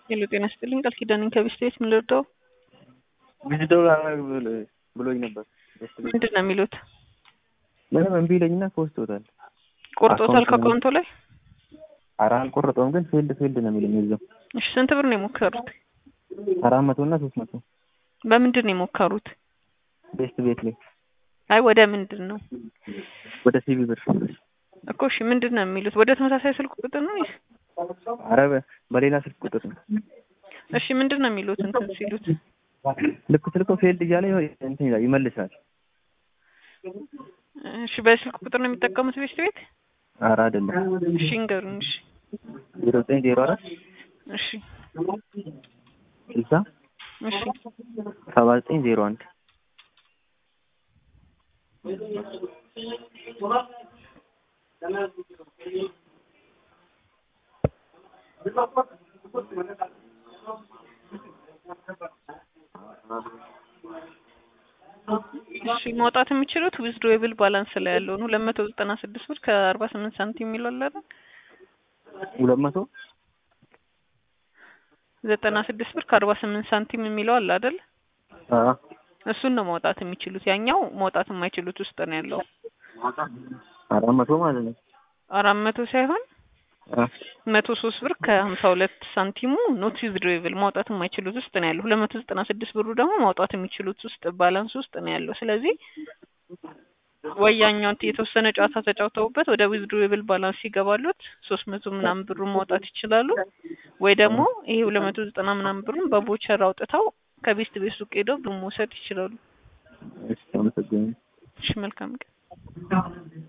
ሄሎ ጤና ይስጥልኝ ቃል ኪዳኔን ከቤስት ቤት ምን ልርዳው? ቪዚተው ብሎኝ ነበር። ምንድን ነው የሚሉት? ምንም እምቢ ይለኝና ከወስዶታል። ቆርጦታል ከአካውንቶ ላይ? ኧረ አልቆረጠውም፣ ግን ፊልድ ፊልድ ነው የሚለኝ እዛው። እሺ ስንት ብር ነው የሞከሩት? አራት መቶ እና ሶስት መቶ በምንድን ነው የሞከሩት? ቤስት ቤት ላይ አይ ወደ ምንድን ነው ወደ ሲቪ ብር እኮ እሺ ምንድን ነው የሚሉት? ወደ ተመሳሳይ ስልክ ቁጥር ነው ወይስ? ኧረ በ- በሌላ ስልክ ቁጥር ነው። እሺ ምንድን ነው የሚሉት እንትን ሲሉት? ልክ ስልከው ፌልድ እያለ እንትን ይላል ይመልሳል። እሺ በስልክ ቁጥር ነው የሚጠቀሙት ቤስት ቤት? ኧረ አይደለም እሺ እንገሩኝ። እሺ ዜሮ ዘጠኝ ዜሮ አራት እሺ ስልሳ እሺ ሰባ ዘጠኝ ዜሮ አንድ እሺ ማውጣት የሚችሉት ዊዝድሮዌብል ባላንስ ላይ ያለው ነው። ሁለት መቶ ዘጠና ስድስት ብር ከአርባ ስምንት ሳንቲም የሚለው አለ አይደል? ሁለት መቶ ዘጠና ስድስት ብር ከአርባ ስምንት ሳንቲም የሚለው አለ አይደል? አዎ እሱን ነው ማውጣት የሚችሉት። ያኛው ማውጣት የማይችሉት ውስጥ ነው ያለው። አራት መቶ ማለት ነው። አራት መቶ ሳይሆን አ መቶ ሶስት ብር ከሀምሳ ሁለት ሳንቲሙ ኖት ዊዝድሮዌብል ማውጣት የማይችሉት ውስጥ ነው ያለው። ሁለት መቶ ዘጠና ስድስት ብሩ ደግሞ ማውጣት የሚችሉት ውስጥ ባላንስ ውስጥ ነው ያለው። ስለዚህ ወይ ያኛውን የተወሰነ ጨዋታ ተጫውተውበት ወደ ዊዝድሮዌብል ባላንስ ይገባሉት ሶስት መቶ ምናምን ብሩን ማውጣት ይችላሉ። ወይ ደግሞ ይሄ ሁለት መቶ ዘጠና ምናምን ብሩን በቦቸር አውጥተው ከቤስት ቤት ሱቅ ሄደው ብሩን መውሰድ ይችላሉ። እሺ አመሰግናለሁ። እሺ መልካም ቀን።